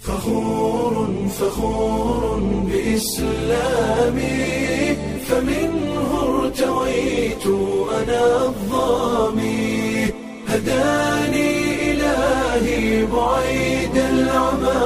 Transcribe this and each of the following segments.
فخور فخور بإسلامي فمنه ارتويت أنا الظامي هداني إلهي بعيد العمى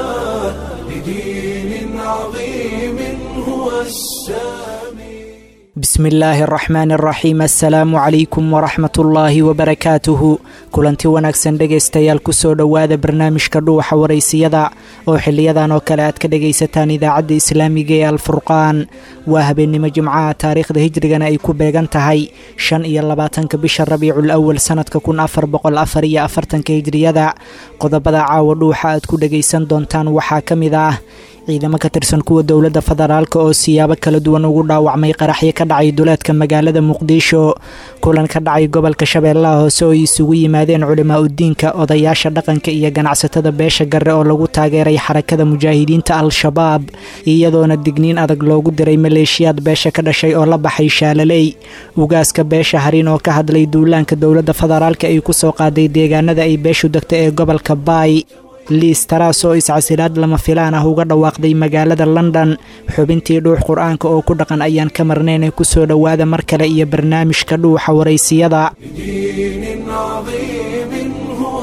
لدين عظيم هو السامي bismi illaahi araxmaani araxiim assalaamu calaykum waraxmat ullaahi wabarakaatuhu kulanti wanaagsan dhegaystayaal kusoo dhowaada barnaamijka dhuuxa waraysiyada oo xiliyadan oo kale aad ka dhegaysataan idaacadda islaamiga ee alfurqaan waa habeennimo jimcaha taariikhda hijrigana ay ku beegan tahay shan iyo labaatanka bisha rabiicul awal sanadka kun afar boqol afar iyo afartanka hijriyada qodobada caawa dhuuxa aad ku dhegaysan doontaan waxaa ka mid ah ciidamo ka tirsan kuwa dowladda federaalk oo siyaabo kala duwan ugu dhaawacmay qaraxyo ka dhacay duleedka magaalada muqdisho kulan ka dhacay gobolka shabeellaha hoose oo ay isugu yimaadeen culimaa udiinka odayaasha dhaqanka iyo ganacsatada beesha garre oo lagu taageeray xarakada mujaahidiinta al-shabaab iyadoona digniin adag loogu diray maleeshiyaad beesha ka dhashay oo la baxay shaalaley ugaaska beesha hariin oo ka hadlay duulaanka dowladda federaalk ay ku soo qaaday deegaanada ay beeshu degto ee gobolka baay liis taraas oo iscasilaad lama filaan ah uga dhawaaqday magaalada london xubintii dhuux qur-aanka oo ku dhaqan ayaan ka marnayn ee kusoo dhowaada mar kale iyo barnaamijka dhuuxa waraysiyada لدين عظيم هو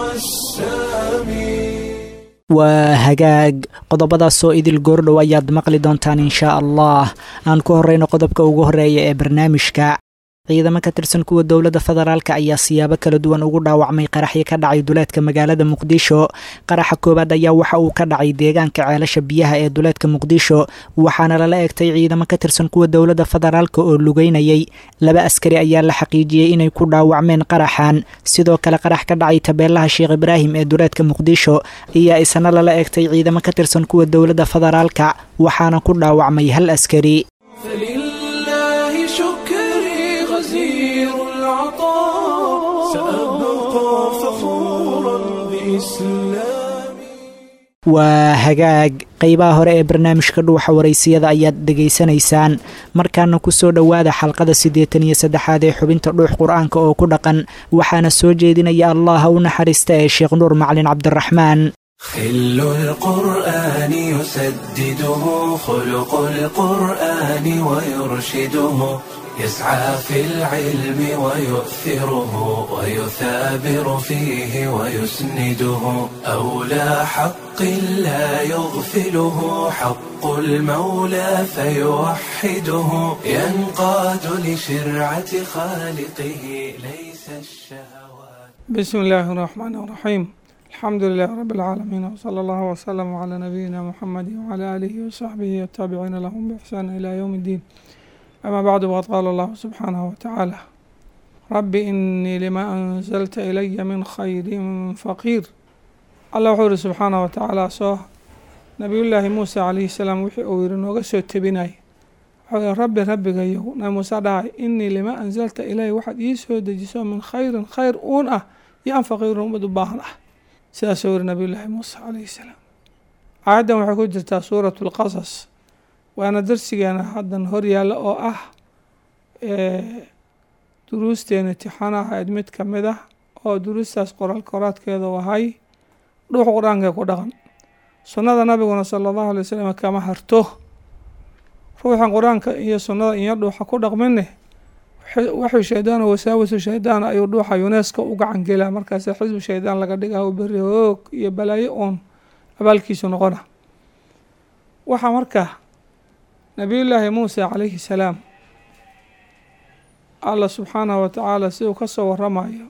السامي waa hagaag qodobadaasoo idil goordhow ayaad maqli doontaan inshaa allah aan ku horreyno qodobka ugu horreeya ee barnaamijka ciidamo ka tirsan kuwa dowladda federaalk ayaa siyaabo kala duwan ugu dhaawacmay qaraxyo ka dhacay duleedka magaalada muqdisho qaraxa koowaad ayaa waxa uu ka dhacay deegaanka ceelasha biyaha ee duleedka muqdisho waxaana lala egtay ciidamo ka tirsan kuwa dowladda federaalk oo lugeynayay laba askari ayaa la xaqiijiyey inay ku dhaawacmeen qaraxan sidoo kale qarax ka dhacay tabeelaha sheekh ibraahim ee duleedka muqdisho ayaa isna lala egtay ciidamo ka tirsan kuwa dowladda federaalka waxaana ku dhaawacmay hal askari فلله شكري غزير العطاء سأبقى فخورا بإسلامي waa hagaag qeybaha hore ee barnaamijka dhuuxa waraysiyada ayaad dhegaysanaysaan markaana kusoo dhowaada xalqada siddeetan iyo saddexaad ee xubinta dhuux qur-aanka oo ku dhaqan waxaana soo jeedinaya allaha u naxariista ee sheekh nuur macalin cabdiraxmaan خل القرآن يسدده خلق القرآن ويرشده يسعى في العلم ويؤثره ويثابر فيه ويسنده أولى حق لا يغفله حق المولى فيوحده ينقاد لشرعة خالقه ليس الشهوات بسم الله الرحمن الرحيم الحمد لله رب العالمين وصلى الله وسلم على نبينا محمد وعلى آله وصحبه والتابعين لهم بإحسان إلى يوم الدين أما بعد وقد قال الله سبحانه وتعالى رب إني لما أنزلت إلي من خير فقير الله وحور سبحانه وتعالى سو نبي الله موسى عليه السلام وحي أوير نوغسو تبناي وحور ربي ربي غيو نبي موسى دعي إني لما أنزلت إلي واحد يسو دجسو من خير خير أون أه يان فقير أمد باهن أه sidaasuu yiri nabiyullaahi muuse calayhi salaam aayaddan waxay ku jirtaa suuratu lqasas waana darsigeena haddan hor yaalla oo ah duruusteena tixan ahayd mid ka mid ah oo duruustaas qoraal koraadkeeda ahay dhuux qur-aanka ku dhaqan sunnada nabiguna sala allahu alay wasalam kama harto ruuxan qur-aanka iyo sunnada iyo dhuuxa ku dhaqmine waxuu shaydaan wasaawasu shaydaan ayuu dhuuxa yuneska u gacan gelaa markaas xisbu shaydaan laga dhigaa u beri hoog iyo balaayo oon abaalkiisu noqona waxaa marka nabiyullaahi muuse calayhi salaam allah subxaanahu wa tacaala siduu ka soo waramayo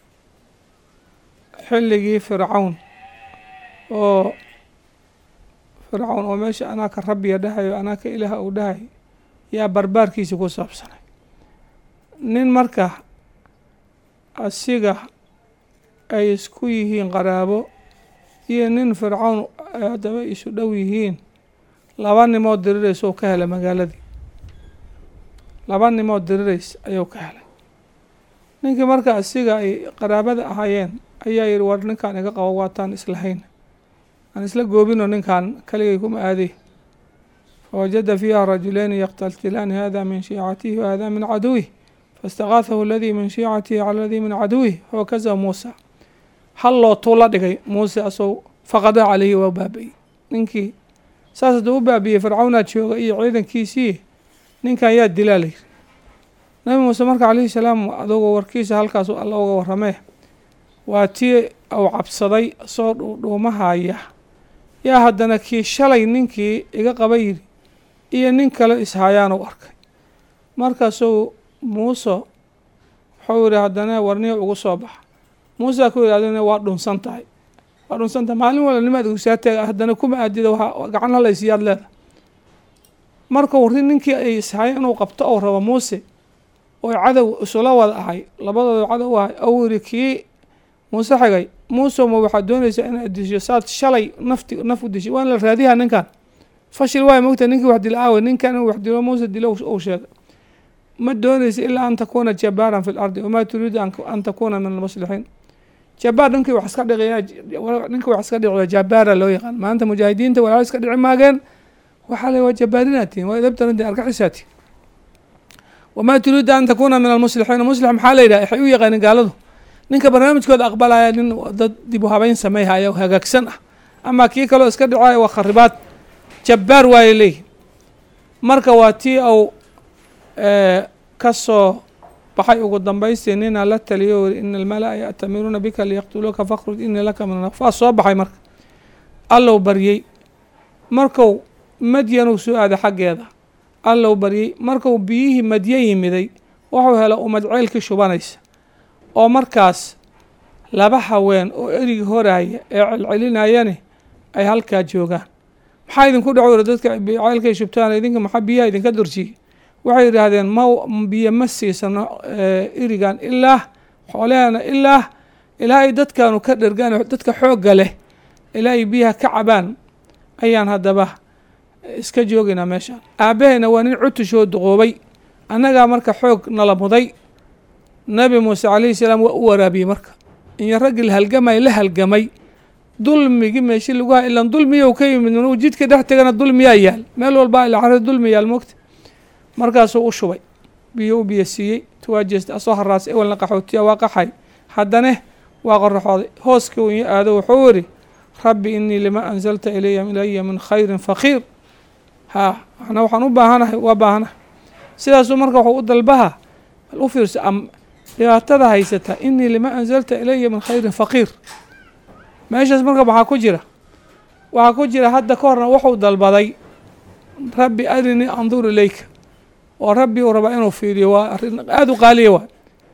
xilligii fircawn oo fircawn oo meesha anaa ka rabbiya dhahayo anaa ka ilaaha uu dhahay yaa barbaarkiisi ku saabsanay nin marka asiga ay isku yihiin qaraabo iyo nin fircawn haddaba isu dhow yihiin laba nimood dirirays oo ka helay magaaladii laba nimood dirirays ayuu ka helay ninkii marka asiga ay qaraabada ahaayeen ayaa yihi war ninkaan iga qabo waataan islahayn aan isla goobino ninkaan kaligay kuma aaday fawajada fiiha rajulayni yaqtaltilaani hada min shiicatihi wahada min caduwih faاstakaathahu aladii min shiicatihi cala aladii min caduwih fawakazahu muusa hal lootuu la dhigay muuse asou faqada caleyhi waa baaba-y ninkii saas hadduu u baabiyey fircawnaa jooga iyo ciidankiisii ninkan yaa dilaa la yiri nabi muuse marka calayhi salaam adugoo warkiisa halkaas alla uga warramee waa tii uu cabsaday soo dhuudhuumahaya yaa haddana kii shalay ninkii iga qaba yidhi iyo nin kale ishayaan u arkay markaasuu muuse wuxuu yidhi haddana warniya ugu soo baxa muusaa ku yidhi adina waa dhunsan tahay waa dhunsan tahay maalin wala nimaad gusaa taga haddana kuma aadida waa gacan halaysiyaad leeda marka warri ninkii ay ishaya inuu qabto ou rabo muuse oo cadow isula wada ahay labadooda cadow ahay ou yidhi kii muuse xigay muuse ma waxaad doonaysaa inaad disho saad shalay nafti naf u dishay waan la raadiyaa ninkan fashil waay mogta ninkii wax dila aawe ninkan inuu wax dilo muuse dilo uu sheegay ma doonaysa ilaa an takuuna jabaaran fi lardi wamaa turiidu an takuuna min almuslixiin jabaar ninkii wax iska dhiqaya ninkii wax iska dhiciya jabaara loo yaqaan maanta mujaahidiinta walaal iska dhici maageen waxaa la waa jabaarinaad tihin waa idabtaranti argaxisaa tihin wamaa turiidu an takuuna min almuslixiin muslix maxaa la yidhaha waxay u yaqaanin gaaladu ninka barnaamijkooda aqbalaya nin dad dib u habeyn sameeyhaya oo hagaagsan ah ama kii kaleo iska dhicaya waa kharibaad jabbaar waayay leeyihin marka waa tii au ka soo baxay ugu dambaystii ninaa la taliyo iri ina almala-a ya'tamiruuna bika liyaqtuluuka fakhruj inii laka min anafaa soo baxay marka allow baryey marku madyanuu soo aaday xaggeeda allow baryey marku biyihii madyo yimiday wuxuu hela umad ceylkii shubanaysa oo markaas laba haween oo erigi horaaya ee celcelinayani ay halkaa joogaan maxaa idinku dhaco iri dadka ceylkay shubtaan idinka maxaa biyaha idinka durjiyey waxay yidhaahdeen ma biyo ma siisano irigan ilaa xoolehana ilaa ilaa ay dadkaanu ka dhergaan dadka xoogga leh ilaa ay biyaha ka cabaan ayaan haddaba iska joogaynaa meeshaan aabahayna waa nin cutushoo duqoobay annagaa marka xoog nala muday nabi muuse calayhi salaam waa u waraabiyey marka iyo raggii la halgamay la halgamay dulmigii meeshi lagu ha ilan dulmiyow ka yimid manuu jidka dhex tegana dulmiyaa yaal meel walbaa ila carri dulmi yaal moogta markaasuu u shubay biyo u biyo siiyey tuwaa jeesta asoo haraasay ewelna qaxootiya waa qaxay haddane waa qoraxooday hooskii uu aado wuxuu yidhi rabbi inii lima anzalta ilaya ilaya min khayrin faqiir haa ana waxaan u baahanahay waa baahanahay sidaasuu marka waxuu u dalbaha bal u fiirsa am dhibaatada haysata inii lima anzalta ilaya min khayrin faqiir meeshaas marka waxaa ku jira waxaa ku jira hadda ka horna wuxuu dalbaday rabbi arinii andur ilayka oo rabbi uu rabaa inuu fiiriyo waa arrin aada u qaaliya waa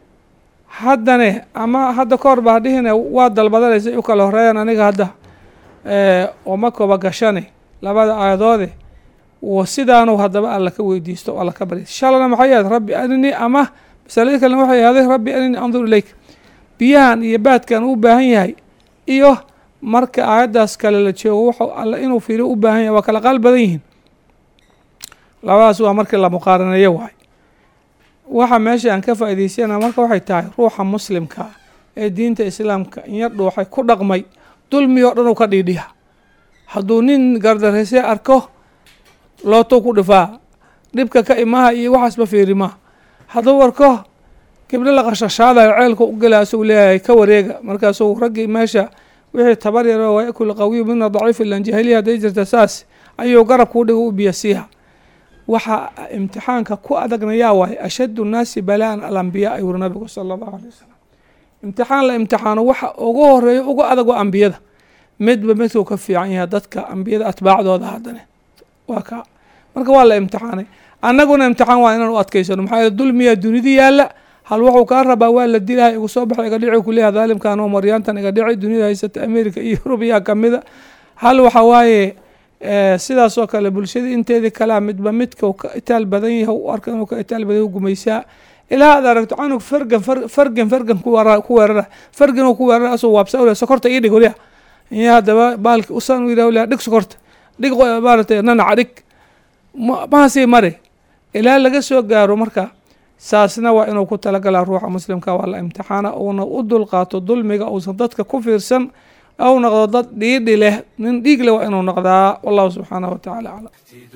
haddane ama hadda ka hor baa dhihine waa dalbadanaysa u kala horeeyaan aniga hadda oma koba gashane labada aayadoode sidaanu haddaba alla ka weydiisto o alla ka barya shalana maxay ahayd rabbi arinii ama masalada kalena waxay ahday rabbi arinii andur ilayka biyahan iyo baadkan u baahan yahay iyo marka aayaddaas kale la joogo wuxuu alla inuu fiiriyo u baahan yahay waa kala qaal badan yihiin labadaas waa markii la muqaaraneeyo waay waxa meesha aan ka faa'idaysana marka waxay tahay ruuxa muslimka ah ee diinta islaamka inyar dhuuxay ku dhaqmay dulmi oo dhan uu ka dhiidhiya hadduu nin gardareysee arko lootou ku dhifaa dhibka ka imaha iyo waxaasba fiirimaa hadduu arko gibdho la qashashaadayo ceelka u gela asuu leeyahay ka wareega markaasuu raggii meesha wixii tabar yaro waakul qawiyu mina daciif ilan jahiliya hadday jirta saas ayuu garabkuu dhiga u biyasiiha waxaa imtixaanka ku adagna yaa waaye ashaddu nnaasi balaan alambiyaa ayuu uri nabigu sala allahu alay wasalam imtixaan la imtixaano waxa ugu horeeya ugu adag waa ambiyada midba midkuu ka fiican yahay dadka ambiyada atbaacdooda haddane waa kaa marka waa la imtixaanay annaguna imtixaan waa inaan u adkaysano maxaa yeele dulmiyaa dunida yaalla hal wuxuu kaa rabaa waa la dilaha igu soo baxay iga dhici kuleeyaha daalimkan oo maryaantan iga dhici dunida haysata america iyo yurubiyaa kamida hal waxa waaye sidaas oo kale bulshadii inteedii kalea midba midka ka itaal badan yahay u arka inuu ka itaal badan gumaysaa ilaa aad aragto canug fargan fargan fargan ku weerara fargan oo ku weerara asoo waabsa ule sokorta ii dhig waliya iyo haddaba baalki usan u yidhah dhig sokorta dhig maaragtay nanaca dhig mahasii mari ilaa laga soo gaaro marka saasna waa inuu ku talagalaa ruuxa muslimka waa la imtixaana uuna u dulqaato dulmiga uusan dadka ku fiirsan أو نقض ضد ديد له من ديق له وإنه نقضى والله سبحانه وتعالى أعلم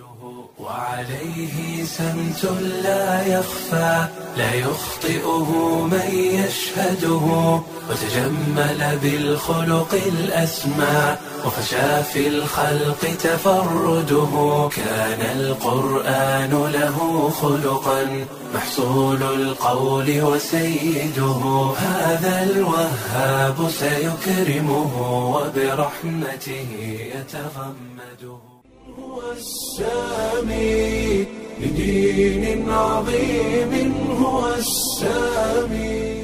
وعليه سمت لا يخفى لا يخطئه من يشهده وتجمل بالخلق الأسمى وفشى في الخلق تفرده كان القرآن له خلقا محصول القول وسيده هذا الوهاب سيكرمه وبرحمته يتغمده هو السامي لدين عظيم هو السامي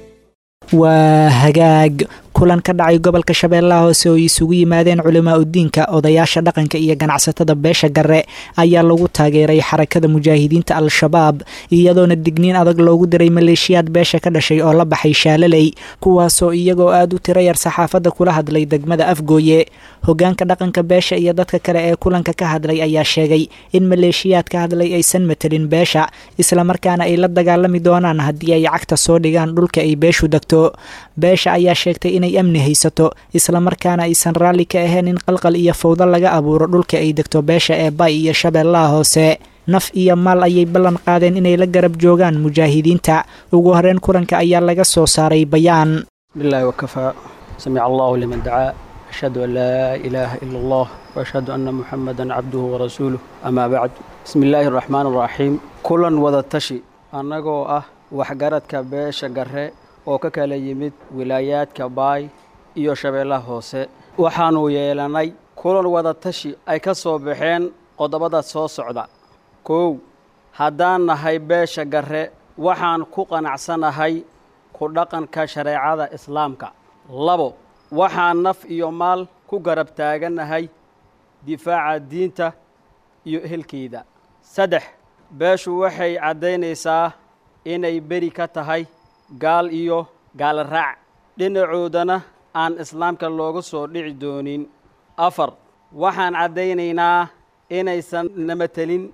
waa hagaag kulan ka dhacay gobolka shabeellaha hoose oo isugu yimaadeen culimaa udiinka odayaasha dhaqanka iyo ganacsatada beesha gare ayaa lagu taageeray xarakada mujaahidiinta al-shabaab iyadoona digniin adag loogu diray maleeshiyaad beesha ka dhashay oo la baxay shaalaley kuwaasoo iyagoo aada u tiro yar saxaafadda kula hadlay degmada afgooye hogaanka dhaqanka beesha iyo dadka kale ee kulanka ka hadlay ayaa sheegay in maleeshiyaad ka hadlay aysan matelin beesha islamarkaana ay la dagaalami doonaan haddii ay cagta soo dhigaan dhulka ay beeshu degto beesha ayaa sheegtay inay amni haysato islamarkaana aysan raalli ka ahayn in qalqal iyo fawdo laga abuuro dhulka ay degto beesha ee bay iyo shabeellaha hoose naf iyo maal ayay ballan qaadeen inay la garab joogaan mujaahidiinta ugu horeyn kulanka ayaa laga soo saaray bayaan billahi wakafaa samica allahu liman dacaa ashhadu an laa ilaaha ila allah waashhadu anna muxamadan cabduhu warasuuluh amaa bacd bismi illaahi araxmaan araxiim kulan wada tashi annagoo ah waxgaradka beesha gare oo ka kala yimid wilaayaadka baay iyo shabeellaha hoose waxaannu yeelanay kulan wada tashi ay ka soo baxeen qodobada soo socda kow haddaan nahay beesha gare waxaan ku qanacsanahay ku dhaqanka shareecada islaamka labo waxaan naf iyo maal ku garab taagannahay difaaca diinta iyo ehelkeeda saddex beeshu waxay caddaynaysaa inay beri ka tahay gaal iyo gaalraac dhinacoodana aan islaamka looga soo dhici doonin afar waxaan caddaynaynaa inaysan namatelin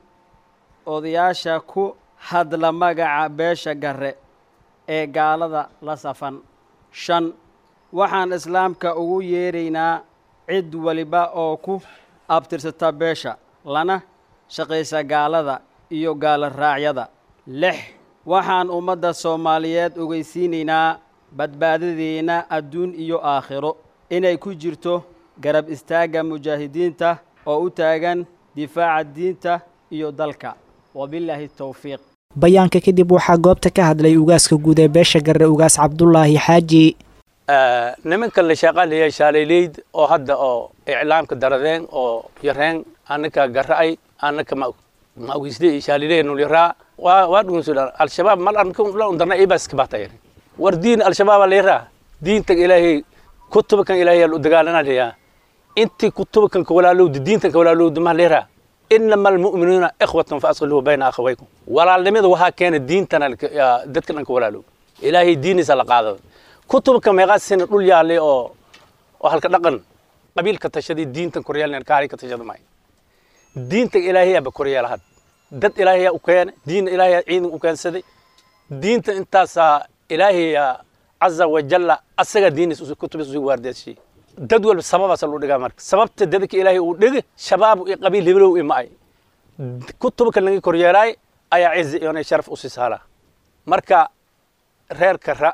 odayaasha ku hadla magaca beesha gare ee gaalada la safan shan waxaan islaamka ugu yeeraynaa cid waliba oo ku abtirsata beesha lana shaqaysa gaalada iyo gaaloraacyada lix waxaan ummadda soomaaliyeed ogeysiinaynaa badbaadadeenna adduun iyo aakhiro inay ku jirto garab istaagga mujaahidiinta oo u taagan difaaca diinta iyo dalka wabillaahi towfiiq bayaanka kadib waxaa goobta ka hadlay ugaaska guud ee beesha gare ugaas cabdulaahi xaaji nimankan la shaqaalaya shaaleyleyd oo hadda oo iclaamka daradeen oo yareen anaka gara'ay anaka mawisde shaaliley nulyaraa waa waa dhugunsudan al-shabaab mal anla undarna ibas kabatayar war diin al-shabaab leeraa diintan ilaahay kutubakan ilaahay u dagaalanaya inti kutubakan ka walaalowda diintan ka walaalowda ma leeraa inama almu'minuuna ikhwatan fa aslihu bayna akhawaykum walaalnimada waxaa keena diintana dadka dhan ka walaalow ilaahay diiniisa la qaado kutubka meeqaasina dhul yaale oo oo halka dhaqan qabiilka tashaday diintan koryaalna kaari ka tashada maayo diintan ilaahayaaba koryeelahad dad ilaahayaa u keena diin ilaahayaa ciidan u keensaday diinta intaasaa ilaahaya caza wajalla asaga diinis kutubis usu waardeeshay dad walba sababaasa loo dhigaa marka sababta dadka ilaahay uu dhigi shabaab iyo qabiil hibilow ima ay kutubka laga koryeelaay ayaa cizi iyo sharaf u sii saalaa marka reerka ra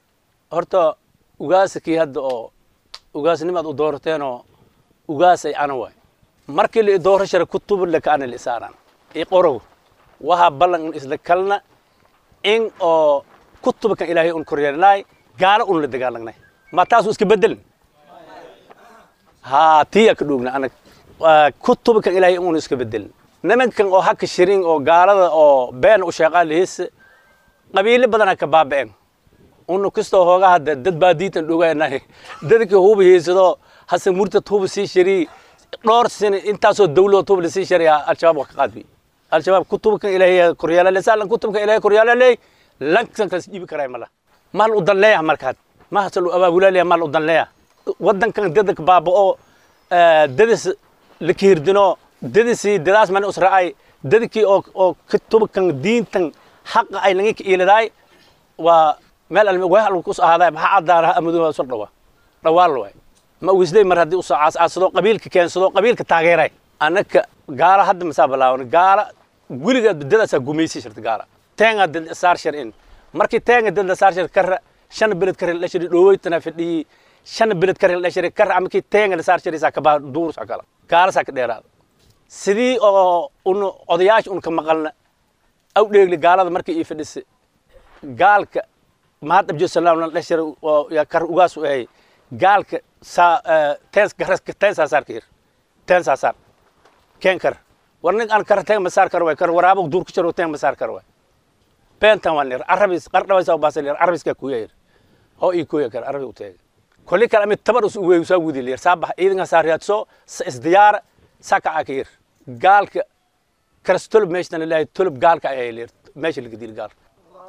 horta ugaaskii hadda oo ugaasnimaad u doorateenoo ugaasay ana waay markii la doorashara kutub laka ana lisaaran i qorow waxa ballan un isla kalna in oo kutubkan ilaahay un koryeelnaay gaalo un la dagaalagnay ma taasu iska bedelin haa tiya ka dhuugna anag kutubkan ilaahay un iska bedelin nimankan oo haka shirin oo gaalada oo been u sheeqaa lihiis qabiilo badana ka baaba'een unu kastoo hooga hadda dad baa diitan dhoganahay dadkii huba hiisado hase murtad huba sii shari dhowr sano intaasoo dawladood huba lasii shariya al-shabaab waa ka qaadbi al-shabaab kutubkan ilaahay koryaala lesaalan kutubkan ilaahay koryaala leey lankan kas dhibi karay mala mal u danleeya markaad ma hasal u abaabulaalaya mal u danleeya wadankan dadka baaba'o dadis la kihirdino dadisii dadaas mana usra'ay dadkii oo oo kutubkan diintan xaqa ay laga iiladaay waa meel almi wahal ku ahaaday maxaa caddaanaha amaduha soo dhawa dhawaal waay ma wisday mar haddii usoo caascaasado qabiilka keensado qabiilka taageeray annaka gaala hadda masaa balaawan gaala weligeed dadaasaa gumaysi jirta gaala teenga dad saar shar in markii teenga dad saar shar kara shan beled kare la shiri dhoweytana fadhiyey shan bilad kar la dhashare kar ama kii teenga la saar jiraysaa kabaa duursa kala gaalasaa ka dheeraada sidii oo un odayaasha un ka maqalna aw dheegli gaalada markii ii fadhisa gaalka mahad abjo salaam la dhashare oo yaa kar ugaas u ahay gaalka saa teens garas teen saasaar ka hir teen saasaar keen kar war nin aan kar teen masaar kar way kar waraabo duur ku jiro teen masaar kar way beentan waan lir arabis qardhabaysa baasa lir arabiska ku yeer ho ii ku yeer arabi u teeg kulli kala mid tabar us weey soo wudi lir sabax iidin saar yaadso isdiyaar saka akir gaalka karstol meeshna ilaahay tulub gaalka ay lir meesha laga dil gaal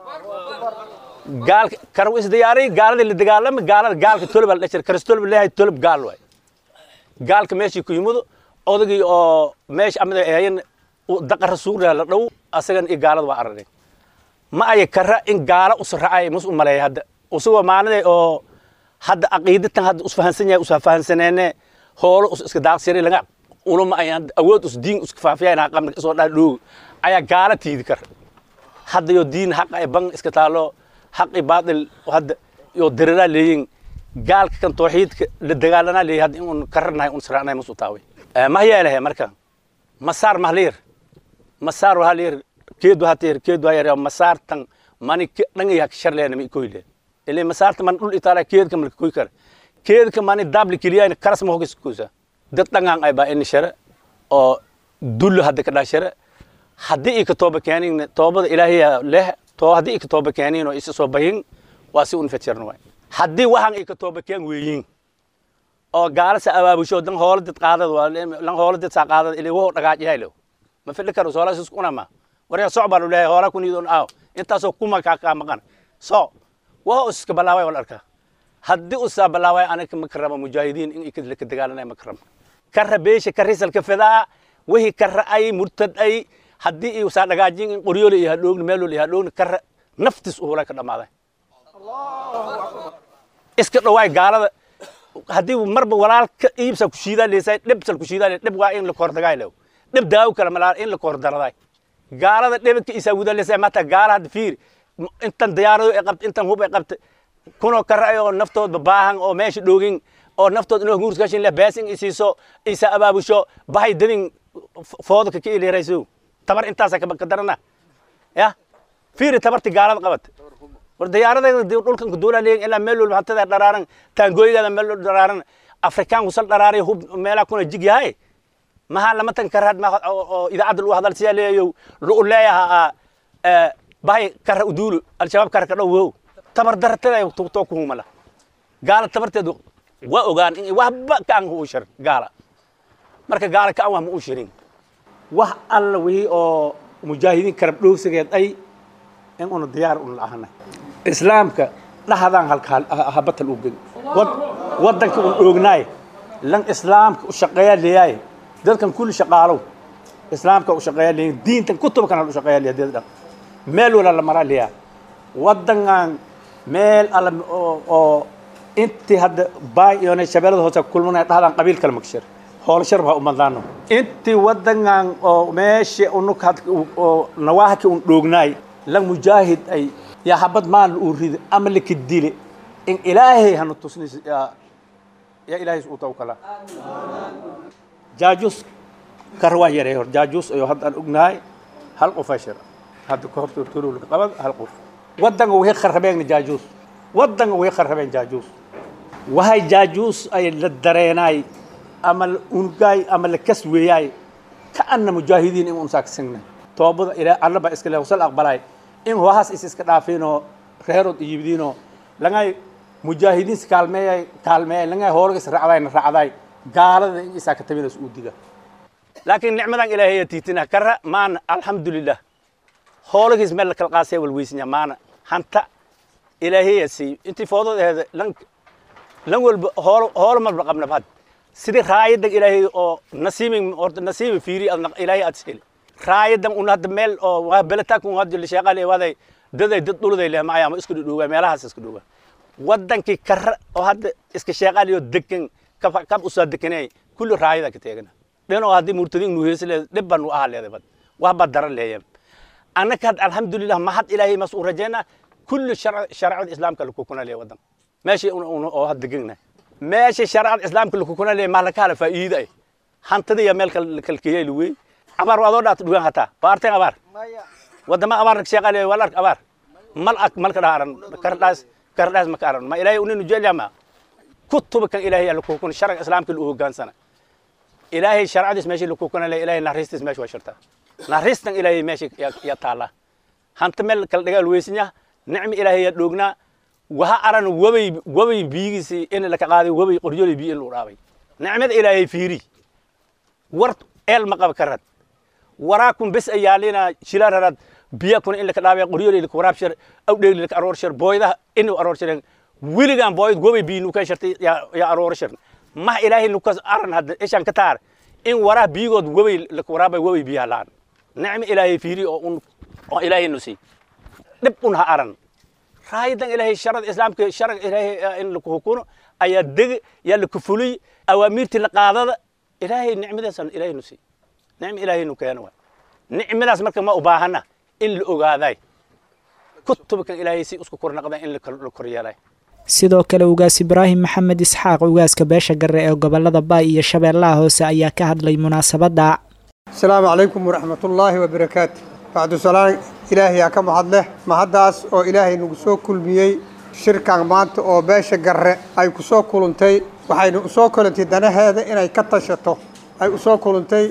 gaalka kar isdiyaari gaalada la dagaalama gaalada gaalka tulub la dhashir karstol ilaahay tulub gaal way gaalka meeshii ku yimudo odagii oo meesha amada ahayn daqa rasuulka la dhow asagan iyo gaalada waa aragay ma ay kara in gaala usracay mus u maleeya hadda usagoo maaliday oo hadda aqiidatan hadda usfahansan yahay usfahansaneene hoolo us iska daaqsiray laga ulama ay awood us diin iska faafiyayna qabna isoo dhaa dhoog ayaa gaala tiidi kar hadda yo diin xaq ay ban iska taalo xaqi baadil hadda yo dirira leeyin gaalka kan tawxiidka la dagaalana leeyahay hadda in un karanahay un sraanay mus u taaway ma yeelahay marka masaar mahliir masaar waxa leeyahay keedu hateer keedu hayar masaartan mani dhangi hak sharleena mi koyle ile masaartan man dul itala keedka mal koy kar keedka mani dabli kiliyayna karas mo hogis kusa dad dhangan ay ba in shara oo dul hadda ka dhashara haddii ay ka tooba keenin toobada ilaahiya leh too haddii ay ka tooba keenin oo isa soo bahin waa si un fajirno waay haddii waxaan ay ka tooba keen weeyin oo gaalasa abaabusho dan hoola dad qaadad waa lan hoola dad saa qaadad ile wo dhagaaj yahay ma fidhi karo soola isku unama waryaa soc baan u leeyahay hoola kun idoon aaw intaasoo kuma kaa kaa maqan so waa iska balaaway wal arkaa haddii usaa balaaway anaga ma karama mujaahidiin in ikadla ka dagaalanay ma karama karra beesha karrisalka fidaa wixii karra ay murtad ay haddii iyo saa dhagaajin in qoryoole iyo hadhoogni meeloole iyo hadhoogni karra naftis uhulay ka dhammaaday iska dhawaay gaalada haddii marba walaalka iibsa ku shiidaa leesay dhibsal ku shiidaa dhib waa in la koordagaay lew dhib daawo kale malaa in la koordaraday gaalada dhibka isa wudalisa mata gaala hadda fiir intan diyaarado ay qabta intan hub ay qabta kunoo kara oo naftoodba baahan oo meesha dhoogin oo naftood inoo huurskashin leh beesin isiiso isa abaabusho bahay dadin foodka ka ilirayso tabar intaasa ka darana ya fiiri tabarti gaalada qabat war diyaaradayda dhulkan ku duula leeyin ilaa meel walba hantada dharaaran taangooyigaada meel walba dharaaran afrikaan kusal dharaaraya hub meelaa kuna jig yahay maxaa lama tan karad ma oo idaacadda lagu hadal siyaa leeyayo lu leeyaha bahay kara uduulu al-shabaab kara ka dhow wow tabar dartada too ku humala gaala tabarteedu waa ogaan in waxba ka an u shir gaala marka gaala ka an waa ma u shirin wax alla wixii oo mujaahidiin karab dhowsigeed ay in una diyaar un laahana islaamka dhahdaan halka habatal u geli waddanka un oognaay lan islaamka u shaqeeya leeyahay dadkan kulli shaqaalow islaamka u shaqeeya leeyahay diintan kutubkan u shaqeeya leeyahay dad dhan meel wala la maraa leeyahay waddangan meel alla oo intii hadda baay iyo shabeellada hoose kulmanaya dhahdaan qabiil kale magshir hoolashar baa umadaano intii waddangan oo meesha unuk oo nawaahaki un dhoognaay lan mujaahid ay yaa habad maan uu rido ama laka dile in ilaahay hanu tusnayso yaa yaa ilaahay uu tawkala jaajuus kar waa yaray hor jaajuus ayuu hadda aan ognahay hal qof ashir hadda ka horta turulka qabad hal qof waddanka way kharabeen jaajuus waddanka way kharabeen jaajuus wahay jaajuus ay la dareenay ama la ungaay ama la kas weeyaay ka anna mujaahidiin in unsaa kasagna toobada ilaa alla baa iska leh wasal aqbalay in hohaas is iska dhaafiinoo reerood iyibidiinoo langay mujaahidiinsi kaalmeeyay kaalmeeyay langay hoolagis racdayna racday gaalada in isaa ka tabinays uu diga laakiin nicmadan ilaahay tiitina kara maana alxamdulilah hoolagiis meel la kala qaasaya walweysnya maana hanta ilaahay siiyo intii foodod aheed lan lan walba hool hool marba qabna had sidii raayadan ilaahay oo nasiibin horta nasiibin fiiri adna ilaahay aad seli raayadan un hadda meel oo waa belataakun hadda la sheeqalay waday daday dad dhuluday leh ma ayaama isku dhowaa meelahaas isku dhowaa wadankii kara oo hadda iska sheeqalayo degan kab kab usaa deganay kulli raayada ka teegana dhan oo haddii murtadiin nu heesle dhib baan u ahaa leeday bad wax baa daran leeyeen annaka had alxamdulilah mahad ilaahay mas u rajayna kulli sharcada islaamka laku kuna leeya wadan meeshii oo had degana meesha sharcada islaamka lakukuna le maa laka hala faa'iida ay hantida iyo meel kalkeeya luwey abaar adoo dhaat dhugan hataa baarteen abaar wadama abaar sheeqale wal ark abaar mal ak malka dhaharan kardhaas kardhaas maka aran ma ilaahay uninu jeelyama kutuba kan ilaahay yaa lakukuna sharciga islaamka lu hogaansana ilaahay sharcadiis meesha lakukuna le ilaahay naxariistiis meesha waa shirtaa naxariistan ilaahay meesha yaa taala hanta meel kala dhagaal weysinya nicmi ilaahay yaa dhoognaa waha aran wabay wabay biyigiisi in laka qaaday wabay qoryolay biyo in lu dhaabay nicmada ilaahay fiiri war eel ma qaba karad waraakun bes ayaalina shila rarad biya kuna in laka dhaabay qoryolay laka waraab shir aw dheegli laka aroor shir booydaha in aroor shiren wiligan booyd wabay biyo nukan shirtay yaa aroor shir mah ilaahay nukas aran hadda ishan ka taar in waraa biyigood wabay laka waraabay wabay biyaha laan nicmi ilaahay fiiri oo un oo ilaahay nusi dhib un ha aran raayadan ilaahay sharada islaamka sharag ilaahay in laku hukuno ayaa deg yaa laku fuliy awaamiirtii la qaadada ilaahay nicmadaasan ilaahay nusi nicmi ilaahay nu keena waay nicmadaas marka ma u baahana in la ogaaday kutubkan ilaahay si isku kornaqda in la koryeelay sidoo kale ugaas ibraahim maxamed isxaaq ugaaska beesha garre ee gobolada baay iyo shabeellaha hoose ayaa ka hadlay munaasabadda asalaamu calaykum waraxmatullaahi wabarakaatu bacdu salaan ilaahay yaa ka mahad leh mahaddaas oo ilaahay nagu soo kulmiyey shirkan maanta oo beesha garre ay ku soo kuluntay waxayna usoo kulantay danaheeda inay ka tashato ay usoo kuluntay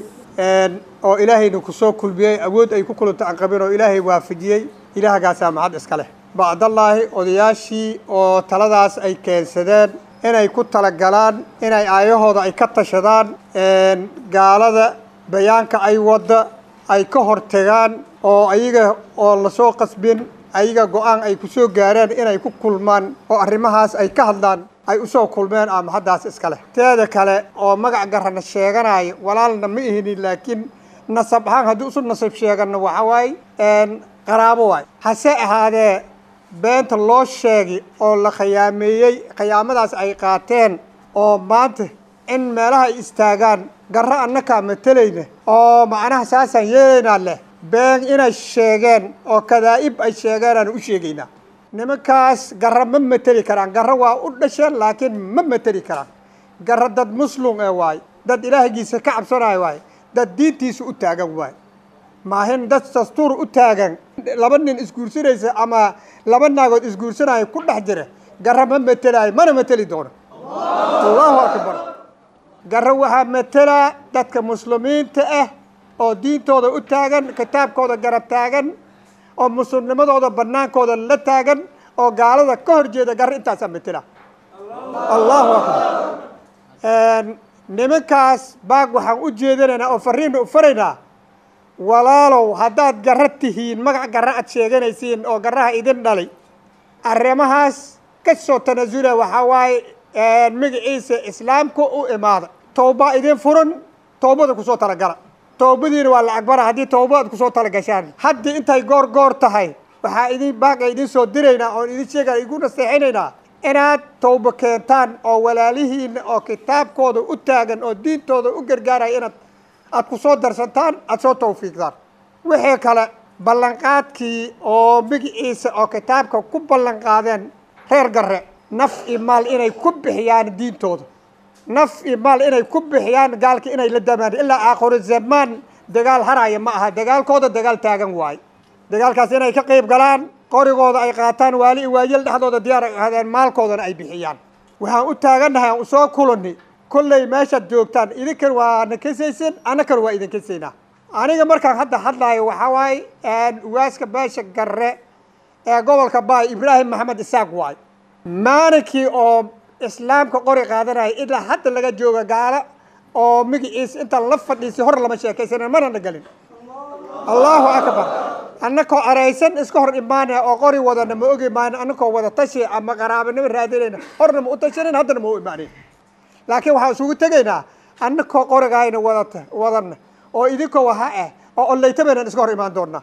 oo ilaahayna ku soo kulmiyey awood ay ku kulantay aan qabin oo ilaahay waafajiyey ilaahgaasaa mahad iska leh bacdallaahi odayaashii oo taladaas ay keensadeen inay ku talagalaan inay aayahooda ay ka tashadaan gaalada bayaanka ay wadda ay ka hortagaan oo ayaga oo lasoo qasbin ayaga go-aan ay ku soo gaareen inay ku kulmaan oo arrimahaas ay ka hadlaan ay usoo kulmeen ama haddaas iska leh teeda kale oo magac garana sheeganayo walaalna ma ihinin laakiin nasab ahaan haddii usu nasab sheeganno waxa waaye qaraabo waay hase ahaadee beenta loo sheegi oo la khiyaameeyey khiyaamadaas ay qaateen oo maanta in meelaha ay istaagaan garro annakaa matalayna oo macnaha saasaan yeelaynaa leh been inay sheegeen oo kadaa'ib ay sheegeen aan u sheegaynaa nimankaas garro ma mateli karaan garro waa u dhasheen laakiin ma mateli karaan garro dad muslum ee waaye dad ilaahigiisa ka cabsanayo waaye dad diintiisa u taagan waaye maahin dad dastuur u taagan laba nin isguursanaysa ama laba naagood isguursanaya ku dhex jira garro ma matelaayo mana mateli doono allahu akbar garro waxaa matelaa dadka muslimiinta ah oo diintooda u taagan kitaabkooda garab taagan oo muslimnimadooda bannaankooda la taagan oo gaalada ka hor jeeda garro intaasaa matela allahu akbar nimankaas baag waxaan u jeedinaynaa oo fariina u faraynaa walaalow haddaad garro tihiin magac garro aad sheeganaysiin oo garraha idin dhalay arrimahaas ka soo tanasula waxaa waaye magaciisa islaamka u imaada towbaa idin furan towbada kusoo talagala towbadiina waa lacag bara haddii towba aad kusoo talagashaan haddii intay goor goor tahay waxaa idin baaga idin soo diraynaa oon idin sheega igu naseexinaynaa inaad towbo keentaan oo walaalihiina oo kitaabkooda u taagan oo diintooda u gargaaraya inaad aad ku soo darsantaan aada soo tawfiiqdaan wixii kale ballanqaadkii oo magiciisa oo kitaabka ku ballanqaadeen reer garre naf iyo maal inay ku bixiyaan diintooda naf iyo maal inay ku bixiyaan gaalka inay la damaan ilaa aakhiru zamaan dagaal haraya ma aha dagaalkooda dagaal taagan waaye dagaalkaas inay ka qayb galaan qorigooda ay qaataan waali iyo waayel dhexdooda diyaar ay ahaadeen maalkoodana ay bixiyaan waxaan u taagannahay aan usoo kulani kolley meeshaad joogtaan idinkan waa na kasaysan annakan waa idin kasaynaa aniga markaan hadda hadlaayo waxaa waaye ugaaska beesha garre ee gobolka baay ibraahim maxamed isaaq waay maalinkii oo islaamka qori qaadanaya ilaa hadda laga jooga gaalo oo magaciisa intaan la fadhiisay hor lama sheekaysanin mana nagelin allahu akbar annakoo araysan iska hor imaanaya oo qori wadana ma ogi maanin annakoo wada tashi ama qaraabanimo raadinayna horna ma u tashanin haddana ma u imaanin laakiin waxaan isugu tegaynaa annakoo qorigayna wadata wadana oo idinkoo waha ah oo ollaytabaynan iska hor imaan doonaa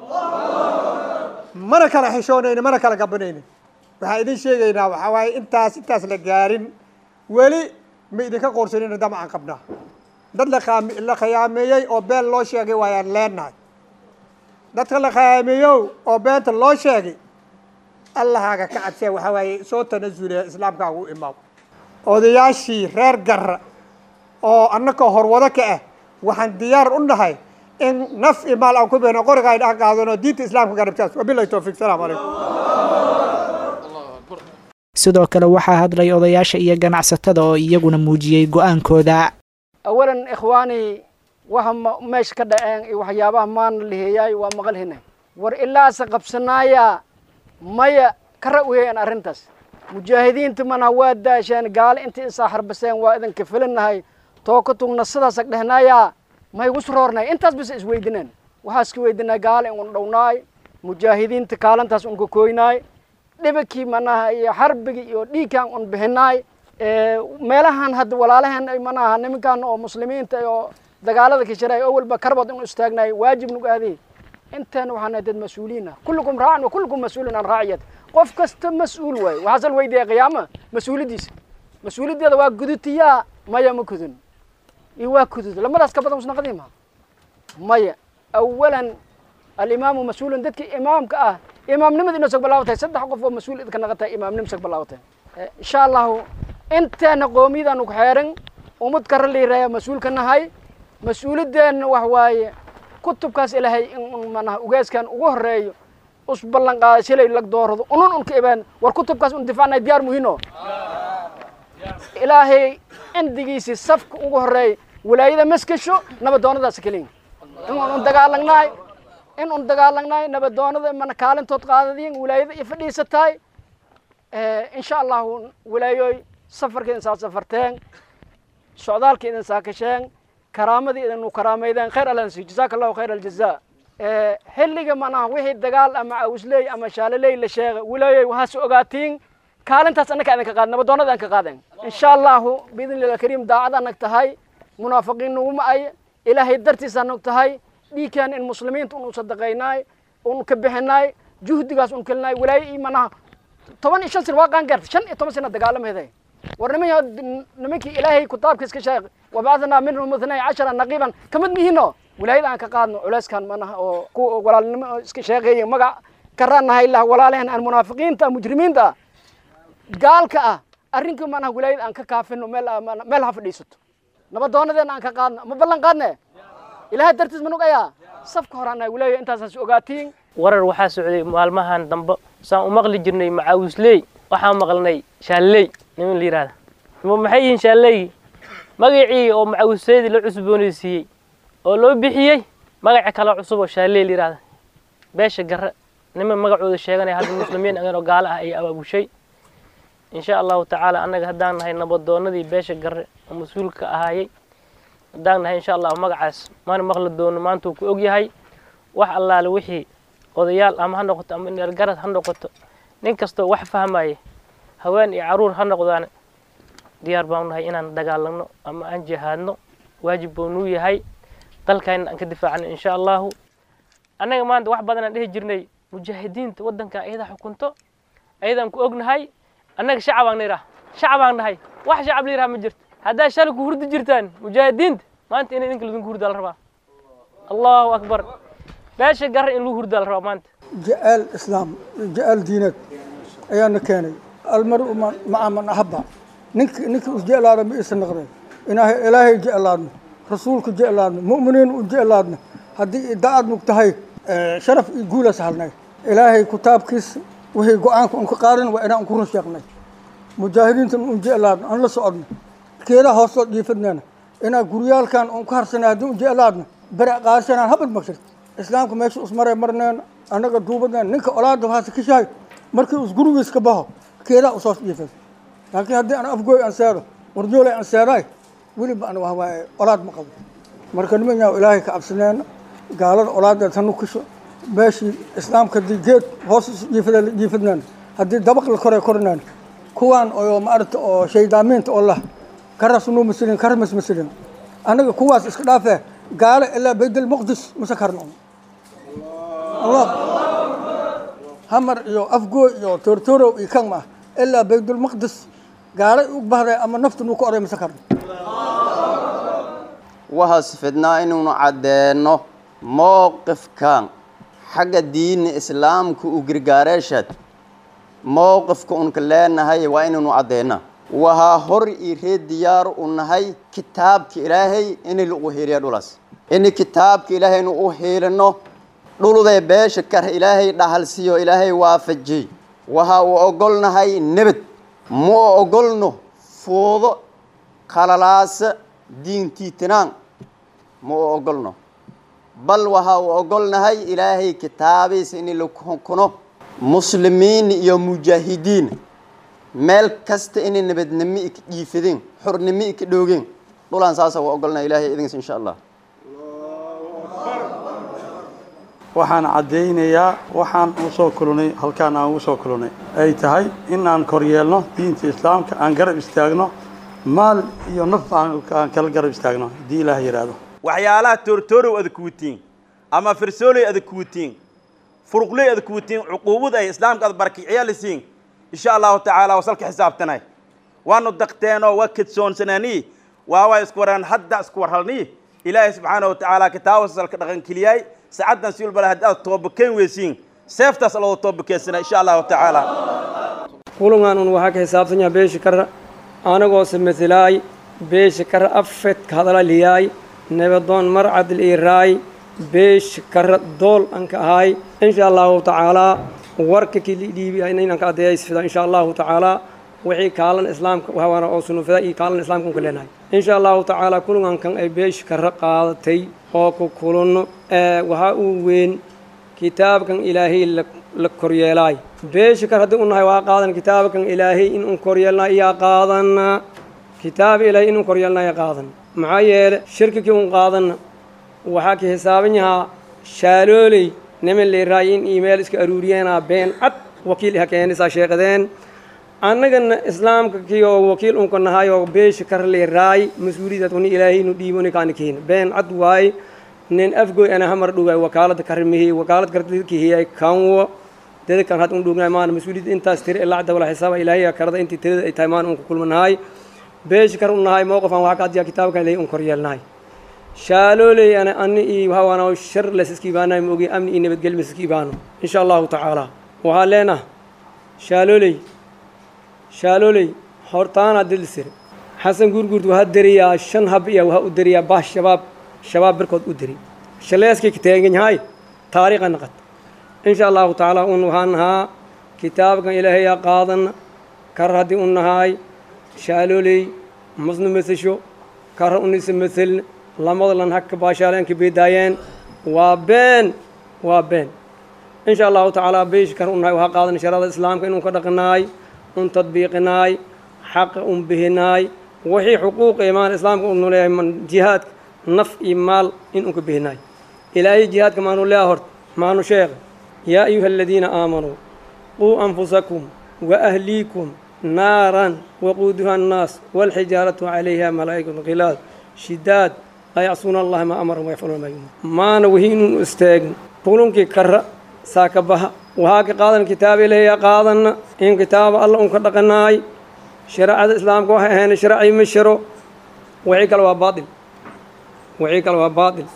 mana kala xishoonayni mana kala gabanayni waxaan idin sheegaynaa waxaa waaye intaas intaas la gaarin weli ma idinka qoorsanina damacaan qabnaa dad laqaam- la khiyaameeyey oo been loo sheegay waayaan leenahay dadka la khiyaameeyow oo beenta loo sheegay allahaaga ka cabsee waxaa waaye soo tanasule islaamkaagu u imaaw odayaashii reer garra oo annaka horwado ka ah waxaan diyaar u nahay in naf iyo maal aan ku beeno qoriga ay dhan qaadano diinta islaamka garabtaas wabilahi towfiiq salaamu calaykum sidoo kale waxaa hadlay odayaasha iyo ganacsatada oo iyaguna muujiyey go-aankooda awalan ikhwaani waxa meesha ka dhaceen iyo waxyaabaha maana liheeyaay waa maqalhina war ilaase qabsanaaya maya ka ra-weeyaan arrintaas mujaahidiinta mana waa daasheen gaale intii isaa harbaseen waa idinka filinahay tooka tugna sidaas ag dhehnaaya may igu suroornay intaas bis isweydineen waxaa iska weydinay gaale in un dhownaay mujaahidiinta kaalintaas un ka kooynaay dhibakii manaha iyo xarbigi iyo dhiigkan un bixinaay meelahan hadda walaalaheen ay manaha nimankan oo muslimiinta oo dagaalada ka jiray oo walba karbad inu istaagnaay waajib nagu aadi intaan waxaan dad mas-uuliin ah kullukum raacan wa kullukum mas-uulun an raaciyat qof kasta mas-uul waaye waxaasal weydiiya qiyaama mas-uuliyaddiisa mas-uuliyaddeeda waa gudutiyaa maya ma kudun iyo waa kudud lamadaas ka badan usna qadiima maya awalan alimaamu mas-uulun dadkii imaamka ah imaamnimada inoo sag bilaabatay saddex qof oo mas-uul idka naqatay imaamnimo sag bilaabatay insha allahu inteena qoomiyadaanu ku xeeran ummad kara liiraya mas-uulka nahay mas-uuliyadeenna wax waaye kutubkaas ilaahay in manaha ugeeskan ugu horeeyo us ballan qaada shilay lag doorado unun unka ibaan war kutubkaas un difaacnay diyaar muhiino ilaahay cindigiisii safka ugu horeeya walaayada maskasho nabadoonadaas keliya in un dagaalagnaay in un dagaalagnaay nabadoonada mana kaalintood qaadadiin walaayada iyo fadhiisataay insha allahu walaayoy safarka idin saa safarteen socdaalka idin saa kasheen karaamadii idinu karaameydeen khayr alla nasiyo jazaaka allahu khayr aljaza xilliga manaha wixii dagaal ama cawsley ama shaaloley la sheega walaayoy waxaas ogaatiin kaalintaas annaka idinka qaad nabadoonada aan ka qaadeen insha allahu biidni illah kariim daacada nag tahay munaafiqiin nuguma ay ilaahay dartiisa nag tahay dhiigkan in muslimiinta unu sadaqaynaay un ka bixinaay juhdigaas un kelinaay walaayo iyo manaha toban iyo shan sano waa qaan gaartay shan iyo toban sana dagaalamaheday war niman nimankii ilaahay kitaabka iska sheeg wabacadnaa minhum ithnay cashara naqiiban kamid mihino walaayada aan ka qaadno culeyskan manaha oo ku walaalnimo iska sheegeeya magac karaanahay lah walaalehen aan munaafiqiinta mujrimiinta gaalka ah arrinkii manaha walaayada aan ka kaafino meel meel ha fadhiisato nabadoonadeena aan ka qaadno ma ballan qaadne ilaahay dartiis ma nugayaa safka horaanahay walaaya intaasaas ogaatiin warar waxaa socday maalmahan dambe saan u maqli jirnay macaawisley waxaan maqalnay shaalley niman la yidhahda maxay yihiin shaalleygii magacii oo macaawisleydii la cusboonaysiiyey oo loo bixiyey magaca kale cusub oo shaalley la yidhahda beesha garre niman magacooda sheeganaya hadda muslimiin agan oo gaalo ah ay abaabushay insha allahu tacaala annaga haddaan nahay nabadoonadii beesha garre oo mas-uulka ahaayey haddaan nahay insha allahu magacaas maana maqli doono maanta uu ku og yahay wax allaale wixii odayaal ama ha noqoto ama neergarad ha noqoto nin kastoo wax fahmaya haween iyo caruur ha noqdaan diyaar baan nahay inaan dagaalano ama aan jihaadno waajib buu nuu yahay dalkayna aan ka difaacno insha allahu annaga maanta wax badan aan dhihi jirnay mujaahidiinta waddanka ayadaa xukunto ayadaan ku ognahay annaga shacabaan nidhaah shacabaan nahay wax shacab la yidhaha ma jirto haddaa shalay ku hurdi jirtaan mujaahidiinta maanta inay ninka ladinku hurdaa la rabaa allahu akbar beesha garre in lagu hurdaa la rabaa maanta ja'aal islaam ja'aal diineed ayaana keenay almaru maca man axaba ninka ninka is jeclaada ma isa naqdeen inaahay ilaahay jeclaadno rasuulka jeclaadno mu'miniin u jeclaadno haddii daacad nug tahay sharaf iyo guulaas halnay ilaahay kitaabkiisa wixii go-aanka un ka qaadan waa inaan ku run sheegnay mujaahidiintan un jeclaadno aan la socodno keedaa hoostoo dhiifadneena inaa guryaalkan un ka harsanay haddii un jeclaadno bere qaadsanaan habad maqshir islaamka meesha usmaray marneena annaga duubadneena ninka olaada waxaase ka shahay markii us gurigiis ka baxo keedaa usoo dhiifad laakiin haddii aan afgooy aan seedo warjoolay aan seedaay weliba an wahwaaye olaad ma qabo marka niman yaa ilaahay ka cabsaneena gaalada olaadeed hanu kasho meeshii islaamka haddii geed hoos jiifada jiifadneena haddii dabaq la koray korneena kuwaan oo maaragta oo shaydaamiinta oo lah karas nuu masilin karmas masilin annaga kuwaas iska dhaafee gaalo ilaa baydal muqdis mase karno allah hamar iyo afgooy iyo toortoorow iyo kan ma ah ilaa baydulmaqdis gaalay u bahday ama naftu nuu ka oray mase karno waxaas fidnaa inuunu caddeenno mowqifkan xagga diini islaamka u gargaareeshaad mowqifka unka leenahay waa inaynu caddeenna waxaa hor ii reed diyaar u nahay kitaabka ilaahay in lagu heliya dhulaas in kitaabka ilaahaynu u helino dhuludee beesha kar ilaahay dhahalsiiyo ilaahay waafajiyey waxa uu ogolnahay nebad ma ogolno foodo qalalaasa diintiitinaan ma u ogolno bal waxa uu ogolnahay ilaahay kitaabiisa in la kuno muslimiin iyo mujaahidiin meel kasta inay nabadnimo ika dhiifadeen xornimo ika dhoogeen dhulaan saasa waa ogolnahay ilaahay idinkas insha allah waxaan caddaynayaa waxaan u soo kulunay halkaan aan ugu soo kulunay ay tahay in aan koryeelno diinta islaamka aan garab istaagno maal iyo naf aan kala garab istaagno haddii ilaah yidhaahdo waxyaalaha toortoorow ada kuwatiin ama firsooley ada kuwatiin furuqley ada kuwatiin cuquubad ay islaamka ada barakiciya lisiin insha allahu tacaala wasalka xisaabtanay waanu daqteenoo waa kedsoonsanaanii waawaa isku waraan hadda isku warhalnii ilaahay subxaana watacaala kitaaba salka dhaqankeliyay saacaddan si walbala haddii aad toobakeen weysiin seeftaas aloo toobakeensana insha allahu tacaala kulangan un waxaa ka xisaabsan yaha beesha kara anagoose masilaay beesha kara afed ka hadalaliyaay nabadoon marcadil iiraay beesha kara dool an ka ahaay insha allahu tacaalaa warka kilidhiibi inaan ka adeeyaysfida insha allahu tacaalaa wixii kaalan islaamka hawana oo sunufida iyo kaalan islaamka unka leenahay insha allahu tacaala kulankan ay beesha kara qaadatay oo ku kulanno waxaa uu weyn kitaabkan ilaahay la koryeelaay beesha kar haddii u nahay waa qaadan kitaabkan ilaahay in un koryeelnaa iyaa qaadana kitaab ilaahay in un koryeelnaa iyaa qaadan maxaa yeele shirkikii un qaadanna waxaa ka xisaaban yahaa shaalooley niman leeraay in iimayl iska aruuriyeenaa been cad wakiil iha keenisaa sheeqadeen annagana islaamka kii oo wakiil unka nahay oo beesha kar leeraay mas-uuliyadaad uni ilaahay inu dhiiboni kaani keena been cad waaye nin afgoy ana hamar dhugaay wakaalada karmihi wakaalad karkihiyay kanwo dada kan had un dhugnaay maana mas-uuliyadda intaas tiri ilaa cadda wala xisaaba ilaahiya karada intii tirada ay tahay maana unka kulmanahay beesha kar u nahay mowqifan waxaa ka adiyaa kitaabkan ilaahay un koryeelnahay shaalooley ana ani iyo hawana shar lasiskiibaanaay moogi amni iyo nabadgelyo masiskiibaano insha allahu tacaala waxaa leenah shaalooley shaalooley hortaana dilisir xasan guurguurt waxaa deriyaa shan hab iya waxaa u deriyaa bah shabaab shabaab birkood u deri shaleeskii ka taagan yahay taariikha naqad insha allahu tacaala un waxaan nahaa kitaabkan ilaahayaa qaadana kar haddii u nahaay shaalooley masnu mesasho kara unisa maselna lamada lan haka baashaaleenka beedaayeen waa been waa been insha allahu tacaala beesh kar u nahay waxaa qaadana sharada islaamka inun ka dhaqanaay un tadbiiqinaay xaqa un bihinaay wixii xuquuqa imaan islaamka unu leeyahay jihaadka naf iyo maal in unka bihinaay ilaahay jihaadka maanu leeya horta maanu sheekha yaa ayuha aladiina aamanuu quu anfusakum wa ahliikum naaran waquuduha annaas walxijaaratu calayha malaa'ikatu khilaad shidaad laa yacsuuna allaha maa amarahum wayafcaluuna maa yumaruun maana wihi inun istaagin kulunkii kara saaka baha waxaa ka qaadan kitaab ilahiya qaadana in kitaaba alla unka dhaqanaay shareecada islaamka waxay ahayn sharci ma shiro wixii kale waa baatil wixii kale waa baatil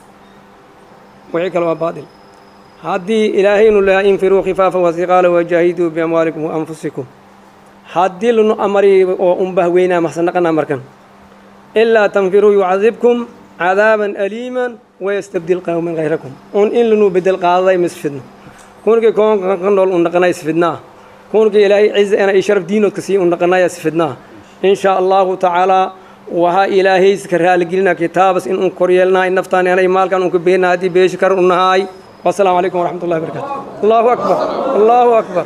wixii kale waa baatil haddii ilaahaynu leeyahay infiruu khifaafa wasiqaala wajaahiduu biamwaalikum wa anfusikum haddii lanu amari oo unbah weynaa maxsanaqana markan ilaa tanfiruu yucadibkum cadaaban aliiman wayastabdil qawman hayrakum un in lanu bedel qaadaday misfidno kunkii koonka ka nool un dhaqanay isfidnaa kunkii ilaahay ciza ena iyo sharaf diinoodka sii un dhaqanaya isfidnaa in sha allahu tacaalaa waxaa ilaahay iska raaligelina kitaabas in un koryeelnahay naftaan anay maalkan unka beena haddii beeshi kar u nahaay wasalaamu calaykum waraxmat ullahi barakatu allahu akbar allahu akbar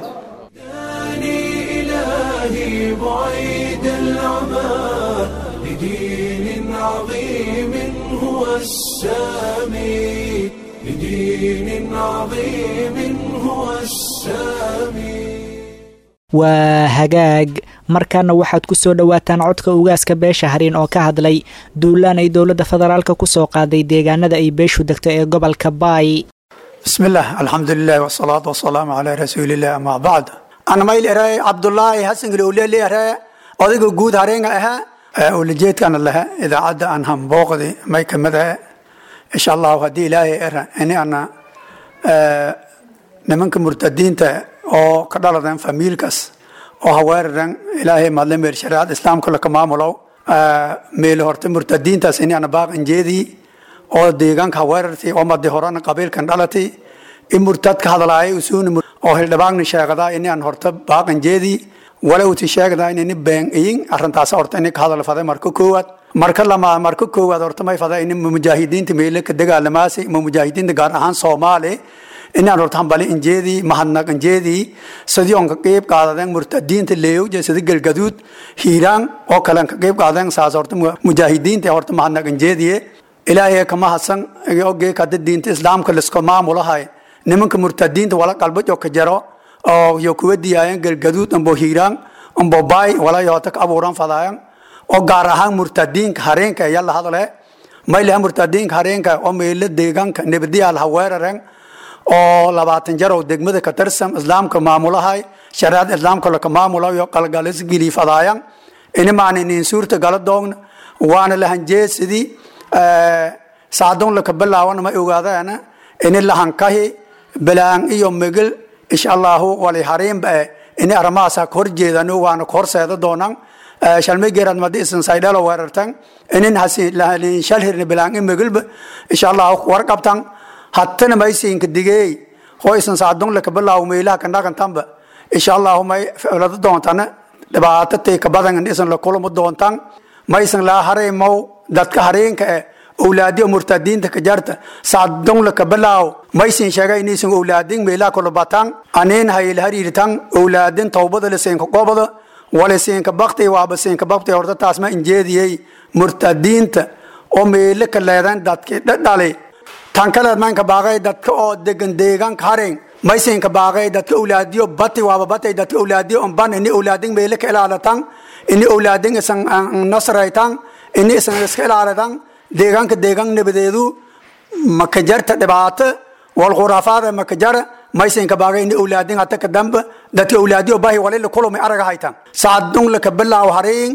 إلهي بعيد العمى لدين عظيم هو السامي لدين عظيم هو السامي waa hagaag markaana waxaad ku soo dhowaataan codka ugaaska beesha hariin oo ka hadlay duulaan ay dowladda federaalka ku soo qaaday deegaanada ay beeshu degto ee gobolka baay بسم الله الحمد لله والصلاة والسلام على رسول الله أما بعد أنا مايل إراي عبد الله حسن قلولي لي إراي أذيك جود هارين أها ولجيت أنا لها إذا عدى أن هم بوقدي ما يكملها إن شاء الله هدي إلهي إرا إني أنا نمنك مرتدين تا أو كدالة فاميلكس oo haweeraran ilaahay madle meer shariicada islaamka laka maamulo meel horta murtadiintaas inaan baaqan jeedii oo deegaanka haweerartay oo madi horena qabiilkan dhalatay in murtadka hadlaayay usuun oo hildhibaanna sheegada inaan horta baaqan jeedii wala uti sheegada in been iyin arrintaas horta in ka hadal faday marka koowaad marka lama marka koowaad horta may faday in mujaahidiinta meelo ka dagaalamaasi ma mujaahidiinta gaar ahaan Soomaali inaan horta hambali injeedii mahadnaq injeedii sidii on ka qeyb qaadadeen murtadiinta leeyow sida galgaduud hiiraan oo kale ka qeyb qaadeen saas horta mujaahidiinta horta mahadnaq injeedii ilaahay kama hasan ogee ka diinta islaamka lisko maamulahay nimanka murtadiinta wala qalbo ka jaro oo yo kuwa diyaayeen galgaduud ambo hiiraan ambo baay wala yoota ka abuuran fadaayan oo gaar ahaan murtadiinka hareenka yalla hadale maylaha murtadiinka hareenka oo meelo deegaanka nabadiyaal haweeraren oo labaatan jar oo degmada ka tirsan islaamka maamulahay shariicada islaamka laka maamulayo qalgalis gili fadaayan ini maana inin suurta gala doogna waana lahanjee sidii saadon laka bilaawan ma ogaadana ini lahankahi bilaan iyo migil insha allahu wali hariinba ini arrimahaas ka horjeedano waana ka horseeda doonaan shalmay geerad madi isan saydhalo weerartan inin hasi lahalin shalhirni bilaan in migilba insha allahu warqabtan hattana maysiinka digey hoo isan saadon laka bilaaw meelaha ka dhaqantanba insha allahu may ficlado doontana dhibaato tay ka badan isan la kulamo doontan maysan laa hareemow dadka hareenka eh awlaadiyo murtadiinta ka jarta saadon laka bilaaw maysin sheegay inaysan awlaadin meelaha kula bataan aniin hayl hariirtan awlaadin towbada liseenka qobada waliseenka bakti waaba seenka bakti horta taas ma injeediyey murtadiinta oo meelo ka leedan dadki dhadhali tan kaleed maanka baaqay dadka oo degan deegaanka hareen maysinka baaqay dadka awlaadiyo bati waaba batay dadka awlaadiyo umban ini awlaadin meelo ka ilaalatan ini awlaadin isan nasraytan ini isan iska ilaalatan deegaanka deegaan nabadeedu makajarta dhibaato walkhuraafaada makajara maysinka baaqay ini awlaadin hata ka damba dadka awlaadiyo bahi walila kulumay araga haytan saadun laka bilaaw hareen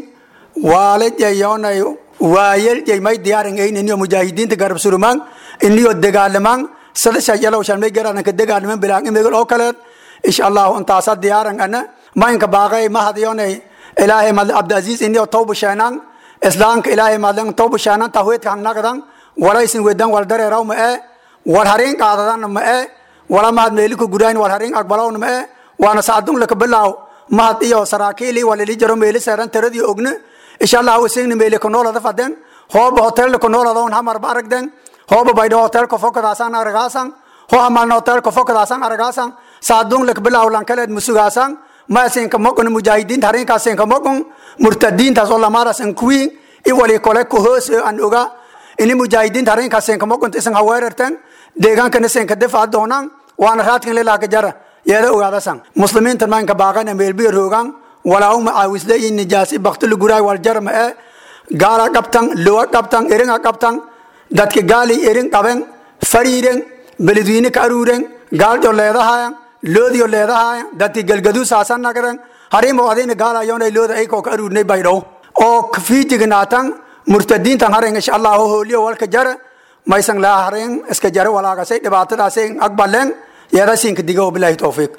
waalajayonay waayeljay may diyaarin ayn iniyo mujaahidiinta garab surumaan iniyo dagaalamaan sada shajalow shalmay garadan ka dagaalaman bilaan imigol oo kaleed insha allahu intaasa diyaaran ana maynka baaqay mahadiyonay ilaahay madle abdiaziz iniyo tawba sheenaan islaamka ilaahay madlen tawba sheenaan tahweedka hangnaqdan walaysin wedan wal dareeraw ma ee wal hareen qaadadan ma ee wala mahad meeliku gudaayn wal hareen aqbalawna ma ee waana saadun laka bilaaw mahad iyo saraakiili walili jaro meeli seeran taradii ogna insha allah wasigni meeli ku noolada faden hooba hotel ku noolada on hamar baragden hooba baydho hotel ko fokadaasan aragaasan ho amalna hotel ko fokadaasan aragaasan saadun lak bilaaw lan kaleed musugaasan ma asinka moqon mujaahidiin harinka asinka moqon murtadiintaas oo lamaarasan kuwiin i wali kole ku hoos an oga ini mujaahidiin harinka asinka moqon isan haweerartan deegaankana sinka difaa doonaan waana raadkan lilaha ka jara yeeda ogaadasan muslimiinta maanka baaqana meelbiya roogaan walaahuma caawisle iyo nijaasi baktili guraay waljarma ee gaala qabtan luwa qabtan eringa qabtan dadka gaali erin qaben fariiren beledweyne ka aruuren gaaljo leedahayan loodiyo leedahayan dadki galgaduu saasan nagren harimo adina gaalayoonay looda aykoo ka aruurnay baydhow oo fiijignaatan murtadiintan haren insha allahu hooliyo walka jara maysan laa haren iska jara walaagasay dhibaatadaasay aqbaleen yeedasiinka digo bilaahi towfiiq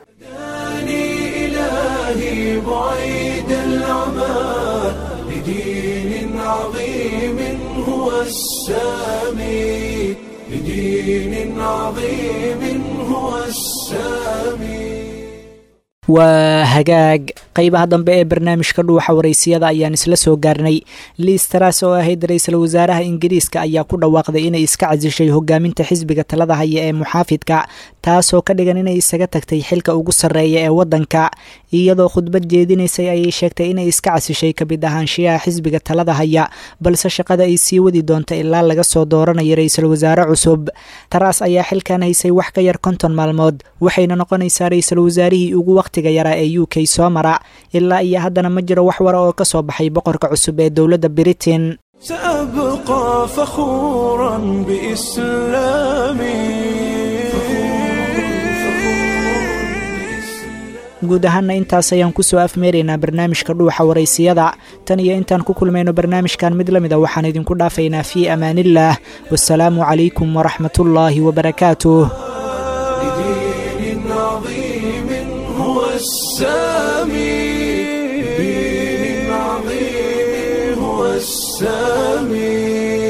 إلهي بعيد العمى لدين عظيم هو السامي لدين عظيم هو السامي waa hagaag qeybaha dambe ee barnaamijka dhuuxa waraysiyada ayaan isla soo gaarnay liis taraas oo ahayd ra-iisul wasaaraha ingiriiska ayaa ku dhawaaqday inay iska casishay hogaaminta xisbiga talada haya ee muxaafidka taasoo ka dhigan inay isaga tagtay xilka ugu sarreeya ee waddanka iyadoo khudbad jeedinaysay ayay sheegtay inay iska casishay kamid ahaanshiyaha xisbiga talada haya balse shaqada ay sii wadi doonta ilaa laga soo dooranayo ra-iisul wasaare cusub taraas ayaa xilkan haysay wax ka yar konton maalmood waxayna noqonaysaa ra-iisul wasaarihii ugu waqtiga yaraa ee u k soo mara ilaa iyo haddana ma jiro wax wara oo ka soo baxay boqorka cusub ee dowladda britain سأبقى فخورا بإسلامي guud ahaana intaas ayaan kusoo afmeeraynaa barnaamijka dhuuxa waraysiyada tan iyo intaan ku kulmayno barnaamijkan mid la mid a waxaan idinku dhaafaynaa fii amaanillaah wasalaamu calaykum waraxmatullaahi wabarakaatuh لدين عظيم هو السامي السامي